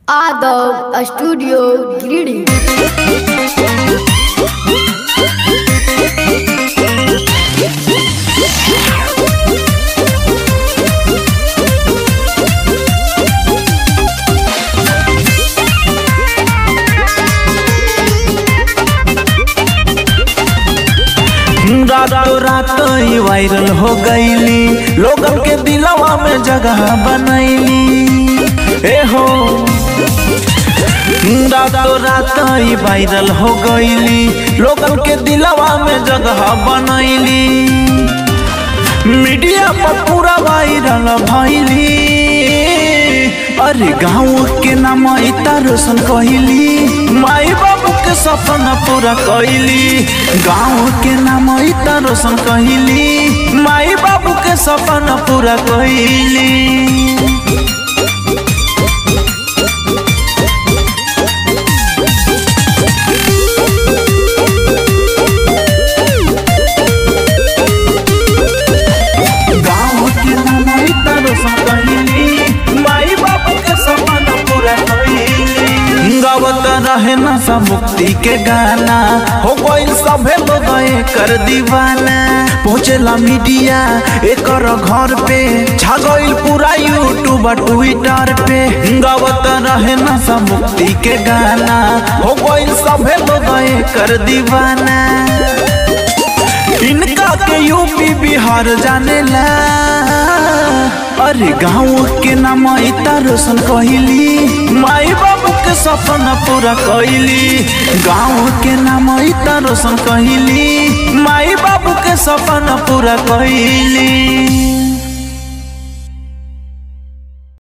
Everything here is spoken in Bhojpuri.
Adult Studio Greedy. रातों रात ही वायरल हो गईली लोगन के दिलवा में जगह बनैली ए हो रातों रात ही वायरल हो गईली लोगन के दिलवा में जगह बनैली मीडिया पर पूरा वायरल भैली अरे गाँव के नाम इतना रोशन कहली माई बाबू के सपना पूरा कहली गाँव के नाम इतना रोशन कहली माई बाबू के सपना पूरा कहली गाँव के नाम इतना रोशन कहली माई बाबू के सपना पूरा कहली गावत रहे ना सब मुक्ति के गाना हो गइल सभे लोग कर दीवाना पहुँचेला मीडिया एकर घर पे छा गइल पूरा यूट्यूब ट्विटर पे गावत रहे ना सब मुक्ति के गाना हो गइल सभे लोग कर दीवाना इनका के यूपी बिहार जाने ला अरे गाँव के नाम इतना रोशन कहली माई बाबू के सपना पूरा कहली गाँव के नाम इतना रोशन कहली माई बाबू के सपना पूरा कहली